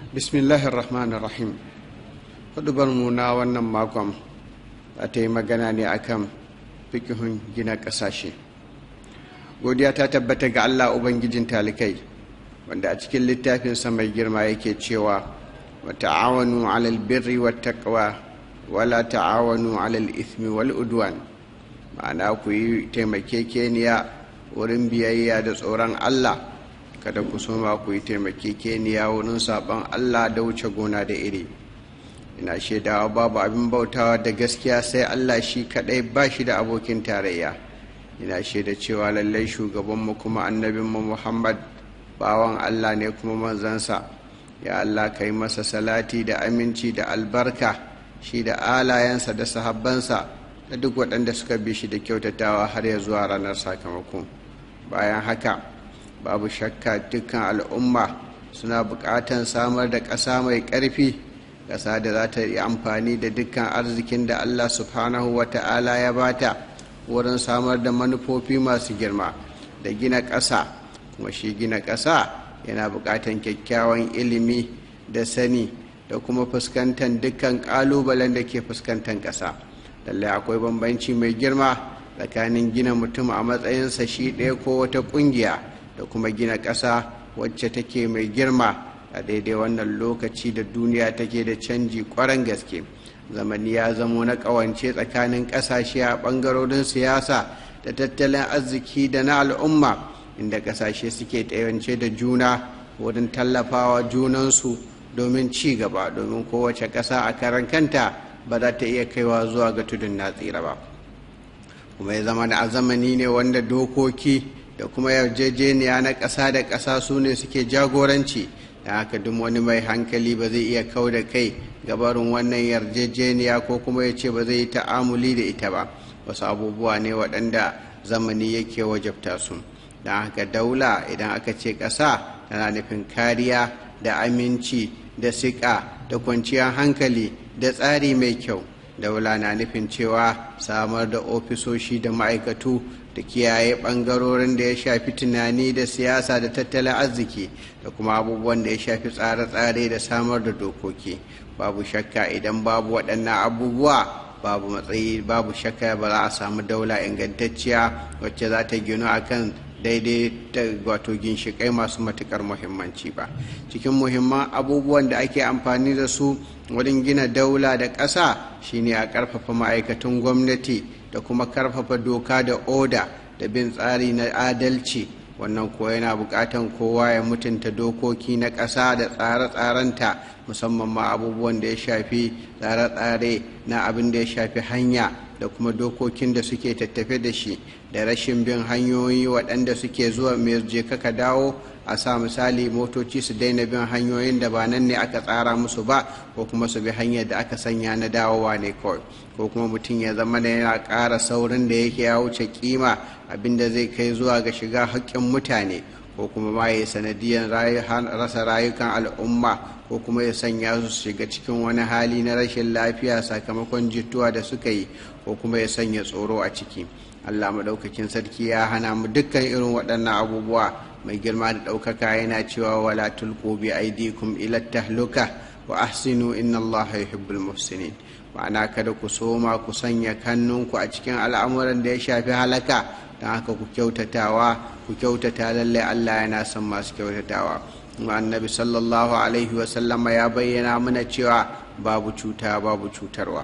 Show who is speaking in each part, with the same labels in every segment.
Speaker 1: bismillahir rahmanir rahim mu na wannan makon a ta yi magana ne akan fikihun gina ƙasashe godiya ta tabbata ga allah ubangijin talikai wanda a cikin littafinsa mai girma yake cewa wa ta'awanu alal birri wa taqwa wala ta'awanu alal ithmi wal udwan ma'ana ku yi taimakekeniya wurin biyayya da tsoron allah kada ku soma ku yi taimakekeniya wurin saɓon allah da wuce gona da iri ina shaidawa babu abin bautawa da gaskiya sai allah shi kaɗai ba shi da abokin tarayya ina shaida cewa lallai shugabanmu kuma annabinmu muhammad bawan allah ne kuma manzansa ya allah ka yi masa salati da aminci da albarka shi da alayensa da sahabbansa da duk waɗanda suka bi shi da kyautatawa har ya zuwa ranar sakamako bayan haka babu shakka dukkan al'umma suna buƙatan samar da ƙasa mai ƙarfi ƙasa da za ta yi amfani da dukkan arzikin da allah subhanahu wa ta'ala ya bata wurin samar da manufofi masu girma da gina ƙasa kuma shi gina ƙasa yana buƙatan kyakkyawan ilimi da sani da kuma fuskantar dukkan ƙalubalen da ke fuskantar ƙasa lallai akwai bambanci mai girma tsakanin gina mutum a matsayinsa shi ɗaya ko wata ƙungiya da kuma gina ƙasa wacce take mai girma a daidai wannan lokaci da duniya take da canji ƙwarar gaske zamani ya zamo na ƙawance tsakanin ƙasashe a ɓangarorin siyasa da tattalin arziki da na al'umma inda ƙasashe suke tsayance da juna wurin tallafawa junansu domin ci gaba domin kowace ƙasa a karan kanta ba za ta iya kaiwa zuwa ga tudun na tsira ba kuma ya zama a zamani ne wanda dokoki da kuma yarjejeniya na ƙasa da ƙasa su ne suke jagoranci da haka duk wani mai hankali ba zai iya kau da kai gabarin wannan yarjejeniya ko kuma ya ce ba zai yi ta'amuli da ita ba wasu abubuwa ne waɗanda zamani yake wajabta su don haka daula idan aka ce ƙasa tana nufin kariya da aminci da siƙa da kwanciyar hankali da tsari mai kyau daula na nufin cewa samar da ofisoshi da ma'aikatu da kiyaye ɓangarorin da ya shafi tunani da siyasa da tattalin arziki da kuma abubuwan da ya shafi tsare-tsare da samar da dokoki babu shakka idan babu waɗannan abubuwa babu matsayi babu shakka ba za a samu daula ingantacciya wacce za ta gino akan daidai da wato ginshiƙai masu matuƙar muhimmanci ba cikin muhimman abubuwan da ake amfani da su wurin gina daula da ƙasa shine a ƙarfafa ma'aikatan gwamnati da kuma ƙarfafa doka da oda da bin tsari na adalci wannan ko yana buƙatan kowa ya mutunta dokoki na ƙasa da tsare-tsarenta musamman ma abubuwan da ya shafi tsare-tsare na abin da ya shafi hanya da kuma dokokin da suke tattafe da shi da rashin bin hanyoyi waɗanda suke zuwa mai je ka dawo a sa misali motoci su daina bin hanyoyin da ba nan ne aka tsara musu ba ko kuma su bi hanyar da aka sanya na dawowa ne kawai ko kuma mutum ya zama da yana ƙara saurin da yake ya wuce kima abinda zai kai zuwa ga shiga haƙƙin mutane ko kuma ma ya sanadiyar rasa rayukan al'umma ko kuma ya sanya su shiga cikin wani hali na rashin lafiya sakamakon jituwa da suka yi ko kuma ya sanya tsoro a ciki allah maɗaukakin sarki ya hana mu dukkan irin waɗannan abubuwa mai girma da ɗaukaka yana cewa wala tulqu bi aidikum ila tahluka wa ahsinu inna allaha yuhibbul muhsinin ma'ana kada ku soma ku sanya kannunku a cikin al'amuran da ya shafi halaka don haka ku kyautatawa ku kyautata lallai allah yana son masu kyautatawa annabi sallallahu alaihi wasallama ya bayyana mana cewa babu cuta babu cutarwa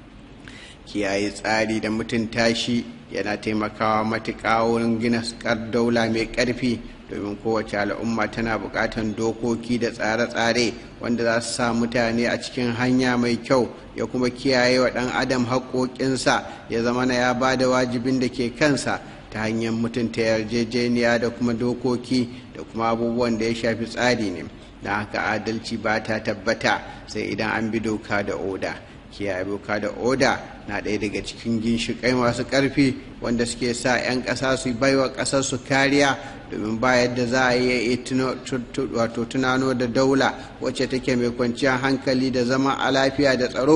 Speaker 1: kiyaye tsari da mutunta shi yana taimakawa matuƙa wurin gina daula mai ƙarfi domin kowace al'umma tana buƙatar dokoki da tsare-tsare wanda za su sa mutane a cikin hanya mai kyau ya kuma kiyaye wa ɗan adam haƙoƙinsa ya zama na ya ba da wajibin da ke kansa ta hanyar mutunta yarjejeniya da kuma dokoki da kuma abubuwan da ya shafi tsari ne don haka adalci ba ta tabbata sai idan an bi doka da oda kiyaye doka da oda na ɗaya daga cikin ginshiƙai masu ƙarfi wanda suke sa 'yan ƙasa su baiwa ƙasar su kariya domin ba yadda za a iya wato tunano da daula wacce take mai kwanciyar hankali da zama a lafiya da tsaro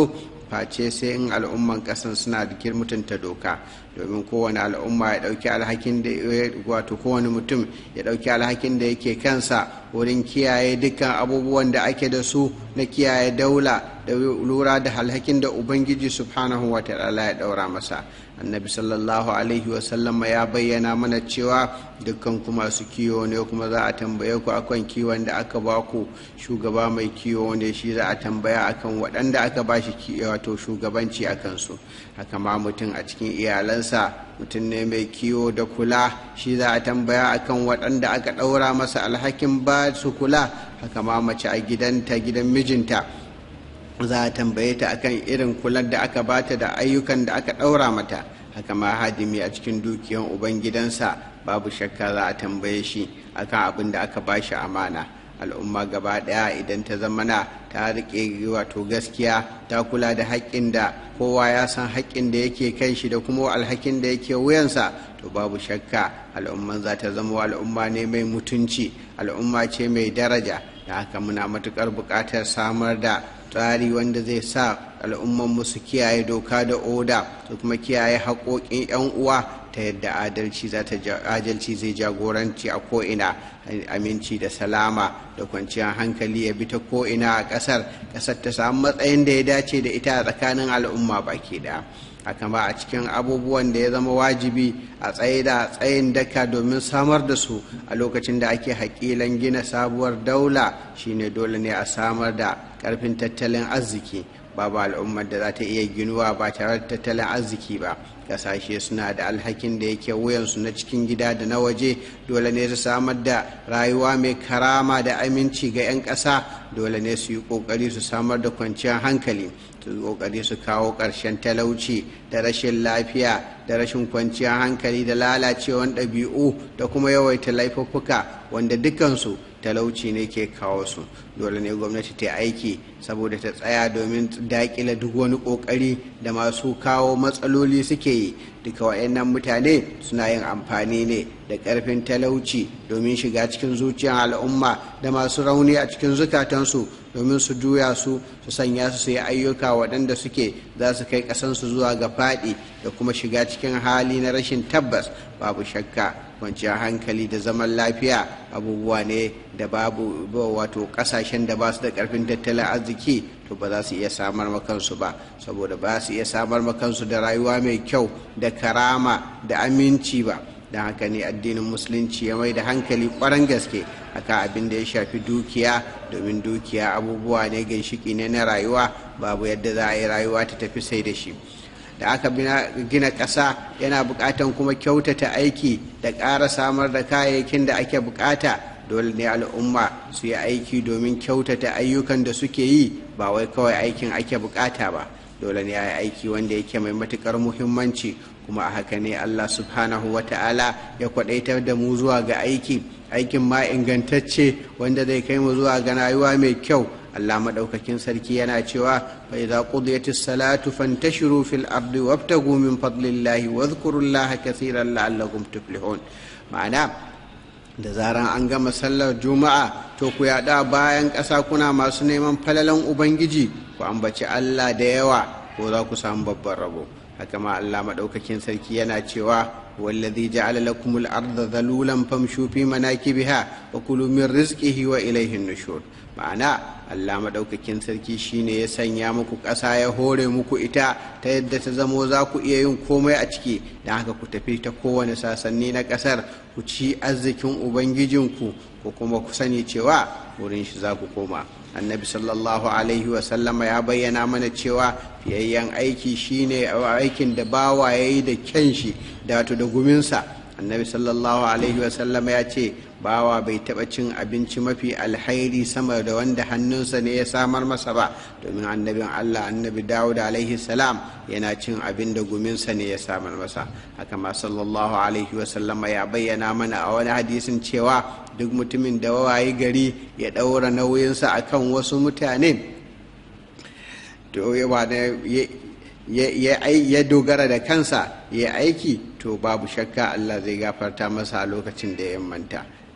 Speaker 1: face sai in al'umman ƙasan suna da mutunta doka domin kowane al'umma ya ɗauki alhakin da wato kowane mutum ya ɗauki alhakin da yake kansa wurin kiyaye dukkan abubuwan da ake da su na kiyaye daula da lura da alhakin da ubangiji subhanahu wa ta'ala ya ɗaura masa annabi sallallahu alaihi wasallama ya bayyana mana cewa dukkan ku masu kiwo ne kuma za a tambaye ku akan kiwon da aka ba ku shugaba mai kiwo ne shi za a tambaya akan waɗanda aka ba shi wato shugabanci a kansu haka ma mutum a cikin iyalansa mutum ne mai kiwo da kula shi za a tambaya akan waɗanda aka ɗaura masa alhakin ba su kula haka ma mace a gidanta gidan mijinta za a tambaye ta akan irin kular da aka bata da ayyukan da aka ɗaura mata haka ma hadimi a cikin dukiyan ubangidansa babu shakka za a tambaye shi akan abin da aka bashi amana al'umma gaba ɗaya idan ta zamana ta riƙe wato gaskiya ta kula da haƙƙin da kowa ya san haƙƙin da yake kan shi da kuma alhakin da yake wuyansa to babu shakka al'umman za ta zama al'umma ne mai mutunci al'umma ce mai daraja da haka muna matuƙar buƙatar samar da tsari wanda zai sa al'ummanmu su kiyaye doka da oda su kuma kiyaye haƙoƙin 'yan uwa ta yadda adalci adalci zai jagoranci a ko'ina aminci da salama da kwanciyar hankali ya bi ta ko'ina a ƙasar ƙasar ta samu matsayin da ya dace da ita a tsakanin al'umma baki ɗaya haka ma a cikin abubuwan da ya zama wajibi a tsaye da tsayin daka domin samar da su a lokacin da ake haƙilan gina sabuwar daula shine dole ne a samar da ƙarfin tattalin arziki babu al'ummar da za ta iya ginuwa ba tare da tattalin arziki ba kasashe suna da alhakin da yake wuyansu na cikin gida da na waje dole ne su samar da rayuwa mai karama da aminci ga 'yan ƙasa dole ne su yi ƙoƙari su samar da kwanciyar hankali su yi ƙoƙari su kawo ƙarshen talauci da rashin lafiya da rashin kwanciyar hankali da lalacewan ɗabi'u da kuma yawaita laifuffuka wanda dukansu talauci ne ke kawo su dole ne gwamnati ta aiki saboda ta tsaya domin daƙile duk wani ƙoƙari da masu kawo matsaloli suke yi duka waɗannan mutane suna yin amfani ne da ƙarfin talauci domin shiga cikin zuciyar al'umma da masu rauni a cikin zukatansu domin su juya su su sanya su su yi ayyuka waɗanda suke za su kai ƙasansu zuwa ga faɗi da kuma shiga cikin hali na rashin tabbas babu shakka kwanciyar hankali da zaman lafiya abubuwa ne da babu wato ƙasashen da ba su da ƙarfin tattalin arziki to ba za su iya samar makansu ba saboda ba su iya samar makansu da rayuwa mai kyau da karama da aminci ba don haka ne addinin musulunci ya mai da hankali kwaran gaske akan abin da ya shafi dukiya domin dukiya abubuwa ne ginshiki ne na rayuwa babu yadda za a yi rayuwa ta tafi sai da shi da aka gina ƙasa yana buƙatan kuma kyautata aiki da ƙara samar da kayayyakin da ake buƙata dole ne al'umma su yi aiki domin kyautata ayyukan da suke yi ba wai kawai aikin ake buƙata ba dole ne a yi aiki wanda yake mai matuƙar muhimmanci kuma a haka ne allah subhanahu wa ta'ala ya kwaɗaitar da mu zuwa ga aiki aikin ma ingantacce wanda zai kai mu zuwa ga rayuwa mai kyau Allah maɗaukakin sarki yana cewa fa idza qudiyatis salatu fantashiru fil ardi wabtagu min fadlillahi wadhkurullaha katsiran la'allakum tuflihun ma'ana da zaran an gama sallar juma'a to ku yaɗa bayan ƙasa kuna masu neman falalan ubangiji ku ambaci Allah da yawa ko za ku samu babban rabo haka ma Allah maɗaukakin sarki yana cewa والذي جعل لكم الأرض ذلولا فامشوا في مناكبها وكلوا من رزقه وإليه النشور ma'ana Allah maɗaukakin sarki shine ya sanya muku ƙasa ya hore muku ita ta yadda ta zamo za ku iya yin komai a ciki don haka ku tafi ta kowane sasanni na ƙasar ku ci arzikin ubangijinku ko kuma ku sani cewa wurin shi za ku koma annabi sallallahu alaihi wasallama ya bayyana mana cewa fiyayyen aiki shine aikin da bawa ya yi da kyan shi da wato da guminsa annabi sallallahu alaihi wasallama ya ce bawa bai taɓa cin abinci mafi alhairi sama da wanda hannunsa ne ya samar masa ba domin annabin allah annabi dawud alaihi salam yana cin abin da guminsa ne ya samar masa haka ma sallallahu alaihi wasallama ya bayyana mana a wani hadisin cewa duk mutumin da wawaye gari ya ɗaura nauyinsa akan wasu mutane to ya dogara da kansa ya aiki to babu shakka Allah zai gafarta masa a lokacin da ya manta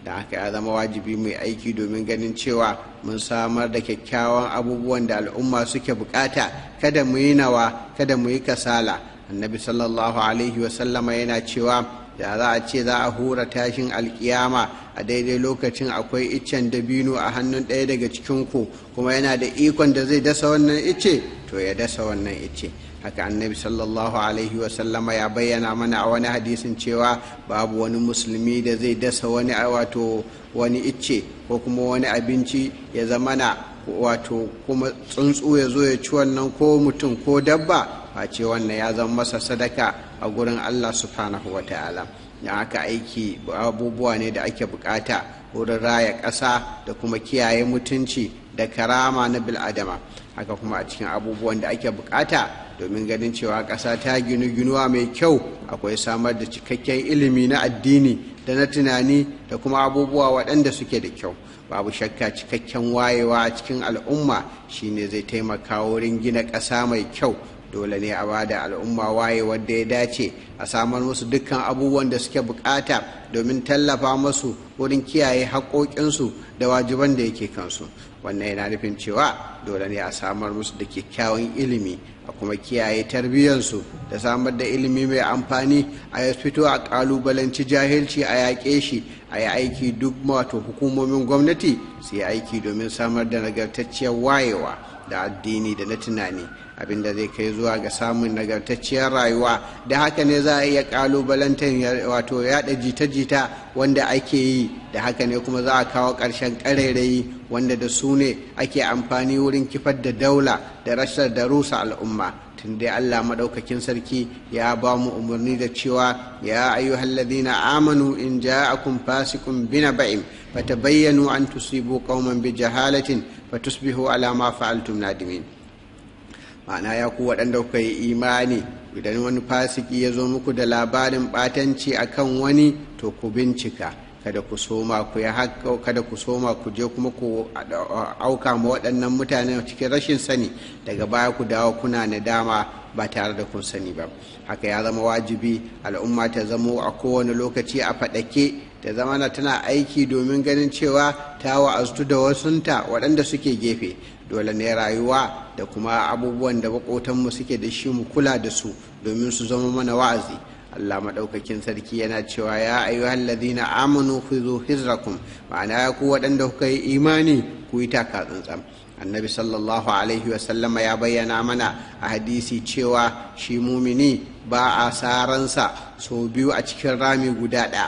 Speaker 1: da haka ya zama wajibi mai aiki domin ganin cewa mun samar da kyakkyawan abubuwan da al'umma suke bukata kada mu yi nawa kada mu yi kasala annabi sallallahu alaihi wasallama yana cewa da za a ce za a hura tashin alkiyama a daidai lokacin akwai iccen dabino a hannun ɗaya daga cikinku kuma yana da ikon da zai dasa wannan icce to ya dasa wannan icce haka annabi sallallahu alaihi wasallama ya bayyana mana a wani hadisin cewa babu wani musulmi da zai dasa wani wato wani icce ko kuma wani abinci ya zamana wato kuma tsuntsu ya zo ya ci wannan ko mutum ko dabba face wannan ya zama masa sadaka a gurin allah subhanahu wa ta'ala da aka aiki abubuwa ne da ake bukata wurin raya ƙasa da kuma kiyaye mutunci da karama na bil'adama haka kuma a cikin abubuwan da ake bukata domin ganin cewa ƙasa ta ginu ginuwa mai kyau akwai samar da cikakken ilimi na addini da na tunani da kuma abubuwa waɗanda suke da kyau babu shakka cikakken wayewa a cikin al'umma shine zai taimaka wurin gina ƙasa mai kyau dole ne a ba da al'umma waye wadda ya dace a samar musu dukkan abubuwan da suke bukata domin tallafa musu wurin kiyaye haƙoƙinsu da wajiban da yake kansu wannan yana nufin cewa dole ne a samar musu da kyakkyawan ilimi a kuma kiyaye tarbiyyarsu da samar da ilimi mai amfani a ya fito a ƙalubalanci jahilci a yaƙe shi a yi aiki duk wato hukumomin gwamnati su yi aiki domin samar da nagartacciyar wayewa da addini da na tunani abinda zai kai zuwa ga samun nagartacciyar rayuwa da haka ne za a iya kalubalantar wato yada jita-jita wanda ake yi da haka ne kuma za a kawo ƙarshen ƙarairayi wanda da su ne ake amfani wurin kifar da daula da rashar da rusa al'umma tun dai allah maɗaukakin sarki ya ba mu umarni da cewa ya ayyuhallazina amanu in ja'akum fasiqun binaba'in fatabayyanu an tusibu qauman bi jahalatin fatusbihu ala ma fa'altum nadimin ma'ana ya ku waɗanda kuka yi imani idan wani fasiki ya zo muku da labarin ɓatanci akan wani to ku bincika kada ku soma ku ya haƙƙa kada ku soma ku je kuma ku auka ma waɗannan mutane cikin rashin sani daga baya ku dawo kuna nadama ba tare da kun sani ba haka ya zama wajibi al'umma ta zamo a kowane lokaci a faɗake ta zama na tana aiki domin ganin cewa ta wa'aztu da wasunta waɗanda suke gefe dole ne rayuwa da kuma abubuwan da maƙotanmu suke da shi mu kula da su domin su zama mana wa'azi Allah maɗaukakin sarki yana cewa ya ayyuhal ladina amanu khudhu hizrakum ma'ana ya ku waɗanda kuka yi imani ku yi taka tsantsan annabi sallallahu alaihi wasallama ya bayyana mana a hadisi cewa shi mumini ba a saransa sau biyu a cikin rami guda ɗaya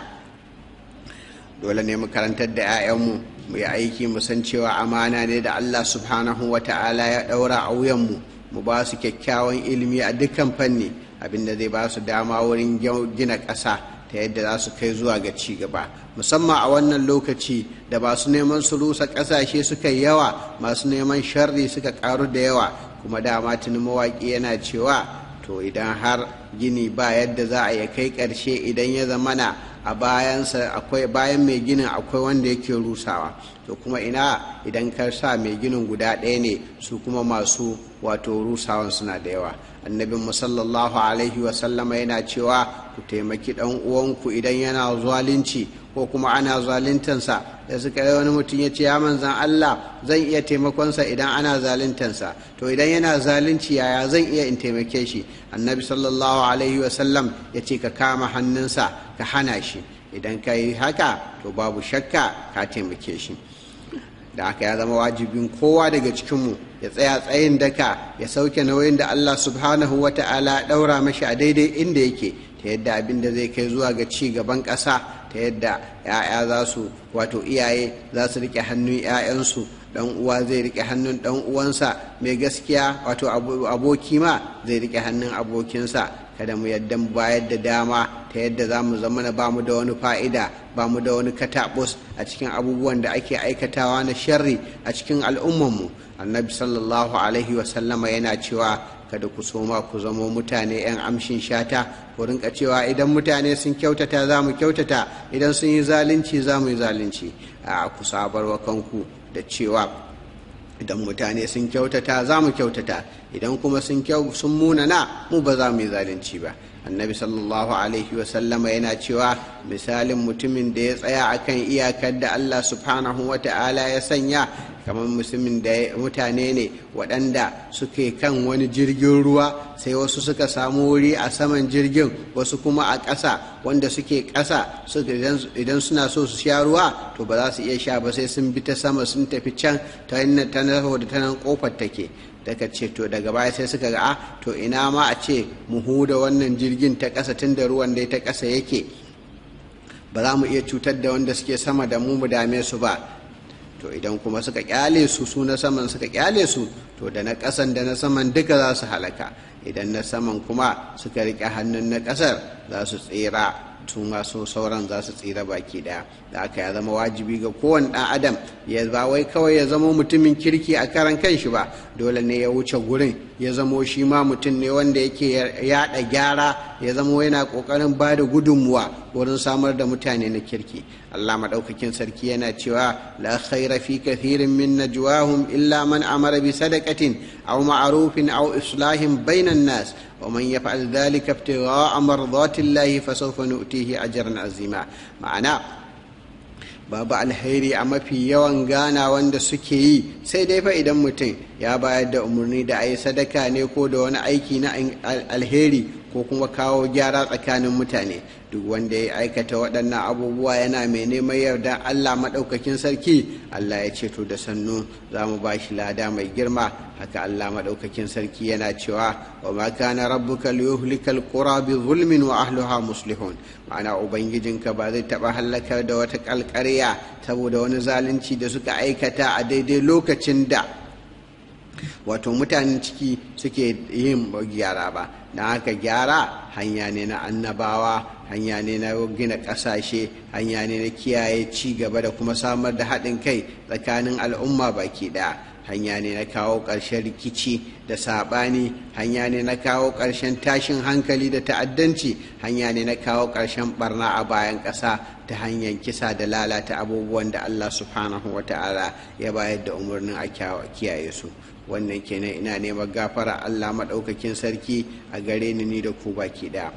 Speaker 1: dole ne mu karantar da 'ya'yanmu mu yi aiki mu san cewa amana ne da allah subhanahu wa ta'ala ya ɗaura a wuyanmu mu ba su kyakkyawan ilimi a dukkan fanni abinda zai ba su dama wurin gina ƙasa ta yadda za su kai zuwa ga ci gaba musamman a wannan lokaci da masu neman su rusa ƙasashe suka yi yawa masu neman sharri suka ƙaru da yawa kuma dama tuni mawaƙi yana cewa to idan har gini ba yadda za a ya kai ƙarshe idan ya zamana a bayansa akwai bayan mai ginin akwai wanda yake rusawa to kuma ina idan ka sa mai ginin guda ɗaya ne su kuma masu wato rusawan suna da yawa annabin musallallahu alaihi wasallama yana cewa ku taimaki ɗan uwanku idan yana zalunci ko kuma ana zaluntansa da suka yi wani mutum ya ce ya manzan Allah zan iya taimakonsa idan ana zaluntansa to idan yana zalunci yaya zan iya in taimake shi annabi sallallahu alaihi wasallam ya ce ka kama hannunsa ka hana shi idan ka yi haka to babu shakka ka taimake shi da haka ya zama wajibin kowa daga cikinmu ya tsaya tsayin daka ya sauke nauyin da Allah subhanahu wa ta'ala ɗaura mashi a daidai inda yake ta yadda abin da zai kai zuwa ga ci gaban ƙasa ta yadda 'ya'ya za su wato iyaye za su riƙe hannun 'ya'yansu dan uwa zai rike hannun dan uwansa mai gaskiya wato aboki ma zai rike hannun abokinsa kada mu yadda mu bayar da dama ta yadda za mu zama na bamu da wani fa'ida ba mu da wani katabus a cikin abubuwan da ake aikatawa na sharri a cikin al'ummanmu annabi sallallahu alaihi wasallama yana cewa kada ku soma ku zamo mutane 'yan amshin shata ku rinka cewa idan mutane sun kyautata za mu kyautata idan sun yi zalunci za mu yi zalunci a ku sabarwa kanku da cewa idan mutane sun kyautata za mu kyautata idan kuma sun munana mu ba za mu yi zalunci ba annabi sallallahu alaihi wasallama yana cewa misalin mutumin da ya tsaya akan iyakar da allah subhanahu wa ta'ala ya sanya kamar musulmin da mutane ne waɗanda suke kan wani jirgin ruwa sai wasu suka samu wuri a saman jirgin wasu kuma a ƙasa wanda suke ƙasa idan suna so su sha ruwa to ba za su iya sha ba sai sun bi ta sama sun tafi can ta yin ta da ta nan ƙofar take daga ce to daga baya sai suka ga a to ina ma a ce mu huda wannan jirgin ta ƙasa tun da ruwan dai ta ƙasa yake ba za mu iya cutar da wanda suke sama da mu mu dame su ba to idan kuma suka kyale su su na saman suka kyale su to da na ƙasan da na saman duka za su halaka idan na saman kuma suka riƙe hannun na ƙasar za su tsira tun masu sauran za su tsira baki daya da aka ya zama wajibi ga kowane ɗan adam ya ba wai kawai ya zama mutumin kirki a karan kanshi ba dole ne ya wuce gurin ya zamo shi ma mutum ne wanda yake yaɗa gyara ya zamo yana ƙoƙarin ba da gudunmuwa wurin samar da mutane na kirki allah maɗaukakin sarki yana cewa la khaira fi kathirin min najwahum illa man amara bi sadaqatin aw ma'rufin aw islahin bainan nas ومن يفعل ذلك ابتغاء مرضات الله فسوف نؤتيه أجرا عظيما معنى babu alheri a mafi yawan gana wanda suke yi sai dai fa idan mutum ya bayar da umarni da a yi sadaka ne ko da wani aiki na alheri ko kuma kawo gyara tsakanin mutane duk wanda ya aikata waɗannan abubuwa yana mai neman yarda allah maɗaukakin sarki allah ya ce to da sannu za mu ba shi lada mai girma haka allah maɗaukakin sarki yana cewa wa ma kana rabbuka liyuhlikal qura bi zulmin wa ahliha muslihun ma'ana ubangijinka ba zai taɓa hallakar da wata ƙalƙarya saboda wani zalunci da suka aikata a daidai lokacin da wato mutanen ciki suke yin gyara ba don haka gyara hanya ne na annabawa hanya ne na gina ƙasashe hanya ne na kiyaye ci gaba da kuma samar da haɗin kai tsakanin al'umma baki ɗaya hanya ne na kawo ƙarshen rikici da saɓani hanya ne na kawo ƙarshen tashin hankali da ta'addanci hanya ne na kawo ƙarshen barna a bayan ƙasa ta hanyar kisa da lalata abubuwan da allah subhanahu wa ta'ala ya bayar da umarnin a kiyaye su wannan kenan ina neman gafara allah maɗaukakin sarki a gare ni ni da ku baki ɗaya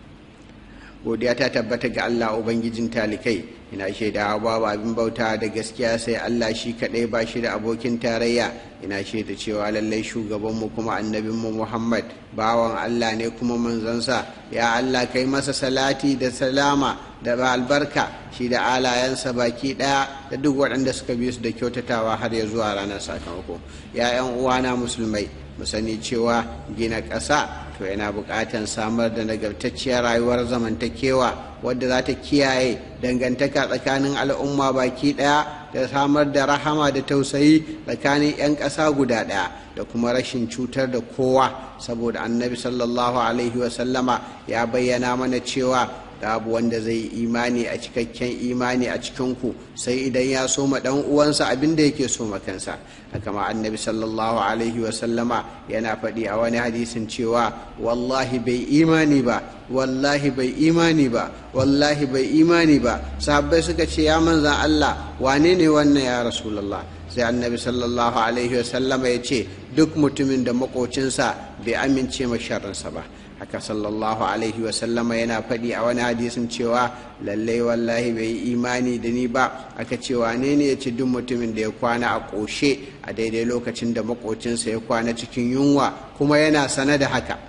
Speaker 1: godiya ta tabbata ga allah ubangijin talikai ina shaida babu abin bauta da gaskiya sai allah shi kaɗai ba shi da abokin tarayya ina shaida cewa lallai shugabanmu kuma annabinmu muhammad bawan allah ne kuma manzansa ya allah kai masa salati da salama da albarka shi da alayensa baki ɗaya da duk waɗanda suka bi su da kyautatawa har ya zuwa ranar sakamako ya 'yan uwana musulmai mu sani cewa gina ƙasa to yana buƙatar samar da nagartacciyar rayuwar zamantakewa wadda za ta kiyaye dangantaka tsakanin al'umma baki ɗaya da samar da rahama da tausayi tsakanin 'yan ƙasa guda ɗaya da kuma rashin cutar da kowa saboda annabi sallallahu alaihi wasallama ya bayyana mana cewa babu wanda zai yi imani a cikakken imani a cikinku sai idan ya soma dan uwansa abin da yake soma kansa haka ma annabi sallallahu alaihi wasallama yana faɗi a wani hadisin cewa wallahi bai imani ba wallahi bai imani ba wallahi bai imani ba sahabbai suka ce ya manzan Allah wane ne wannan ya rasulullah sai annabi sallallahu alaihi wasallama ya ce duk mutumin da makocinsa bai amince ma sharrinsa ba haka sallallahu alaihi wasallama yana faɗi a wani hadisin cewa lallai wallahi bai yi imani da ni ba aka ce wane ne ya ci duk mutumin da ya kwana a ƙoshe a daidai lokacin da makocinsa ya kwana cikin yunwa kuma yana sane da haka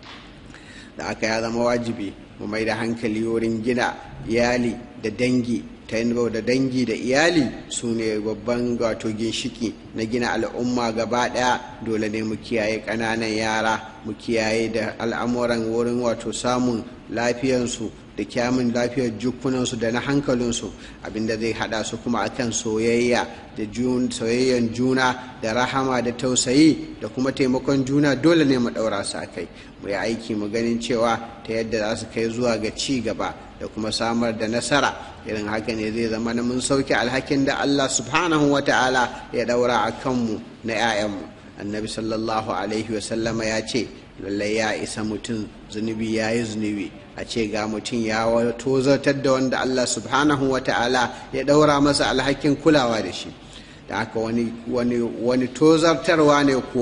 Speaker 1: da aka ya zama wajibi mu mai da hankali wurin gina iyali da dangi ta yin da dangi da iyali su ne babban wato ginshiki na gina al'umma gaba ɗaya dole ne mu kiyaye ƙananan yara mu kiyaye da al'amuran wurin wato samun lafiyansu da kyamun lafiyar jukunansu da na hankalinsu abinda zai hada su kuma akan soyayya da soyayyan juna da rahama da tausayi da kuma taimakon juna dole ne mu daura su kai mu yi aiki mu ganin cewa ta yadda za su kai zuwa ga ci gaba da kuma samar da nasara irin haka ne zai zama na mun sauke alhakin da Allah subhanahu wa ta'ala ya daura a kanmu na 'ya'yanmu annabi sallallahu alaihi wasallama ya ce lallai ya isa mutum zunubi ya yi zunubi a ce ga mutum ya tozartar da wanda Allah subhanahu wa ta'ala ya ɗaura masa alhakin kulawa da shi da haka wani, wani, wani tozartarwa ne kuwa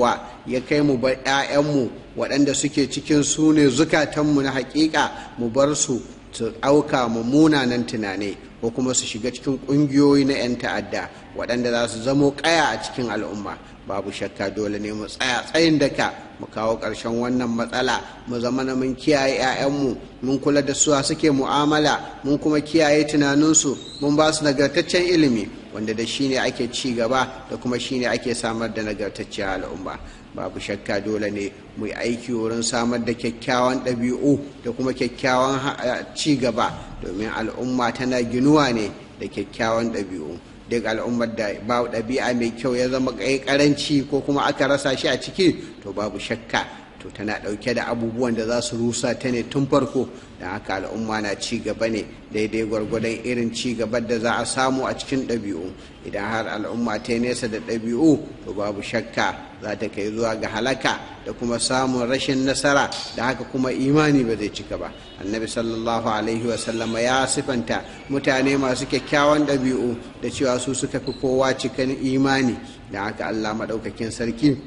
Speaker 1: ya kai mu bar 'ya'yanmu waɗanda suke cikin su ne zukatanmu na hakika mu bar su su ɗauka mummunanan tunani ko kuma su shiga cikin ƙungiyoyi na 'yan ta'adda waɗanda za su zamo ƙaya a cikin al'umma babu shakka dole ne mu tsaya tsayin daka mu kawo ƙarshen wannan matsala mu zama na mun kiyaye 'ya'yanmu mun kula da suwa suke mu'amala mun kuma kiyaye tunaninsu mun ba su nagartaccen ilimi wanda da shi ne ake ci gaba da kuma shi ne ake samar da nagartacciyar al'umma babu shakka dole ne mu yi aiki wurin samar da kyakkyawan ɗabi'u da kuma kyakkyawan ci gaba domin al'umma tana ginuwa ne da kyakkyawan ɗabi'u duk al'ummar da ba ɗabi'a mai kyau ya zama karanci ko kuma aka rasa shi a ciki to babu shakka to tana ɗauke da abubuwan da za su rusa ta ne tun farko don haka al'umma na ci gaba ne daidai gwargwadon irin ci gaban da za a samu a cikin ɗabi'u idan har al'umma ta nesa da ɗabi'u to babu shakka za ta kai zuwa ga halaka da kuma samun rashin nasara da haka kuma imani ba zai cika ba annabi sallallahu alaihi wasallama ya sifanta mutane masu kyakkyawan ɗabi'u da cewa su suka fi kowa cikin imani da haka allah maɗaukakin sarki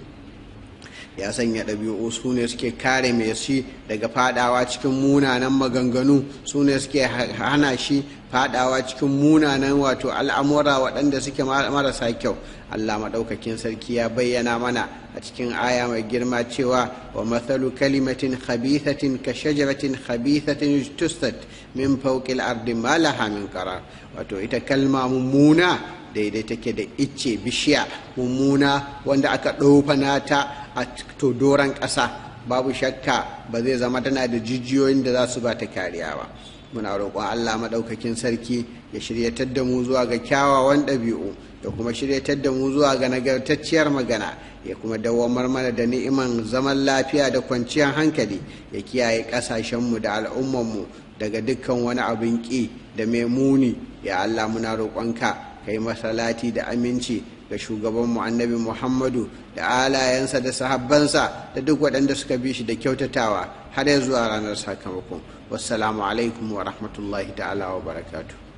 Speaker 1: ya sanya ɗabi'u su ne suke kare mai shi daga fadawa cikin munanan maganganu su ne suke hana shi fadawa cikin munanan wato al'amura waɗanda suke marasa kyau allah maɗaukakin sarki ya bayyana mana a cikin aya mai girma cewa wa mathalu kalimatin khabithatin ka shajaratin khabithatin tustat min fawqil ardi ma laha min qarar wato ita kalma mummuna daidai take da icce bishiya mummuna wanda aka ɗofana ta a to doron ƙasa babu shakka ba zai zama tana da jijiyoyin da za su ba ta kariya ba muna roƙon allah maɗaukakin sarki ya shiryatar da mu zuwa ga kyawawan ɗabi'u da kuma shiryatar da mu zuwa ga nagartacciyar magana ya kuma dawamar mana da ni'iman zaman lafiya da kwanciyar hankali ya kiyaye ƙasashenmu da al'ummanmu daga dukkan wani abin ƙi da mai muni ya allah muna roƙonka kai masalati da aminci ga shugabanmu annabi muhammadu da alayensa da sahabbansa da duk waɗanda suka bi shi da kyautatawa har ya zuwa ranar sakamakon wassalamu alaikum wa rahmatullahi ta'ala wa barakatuh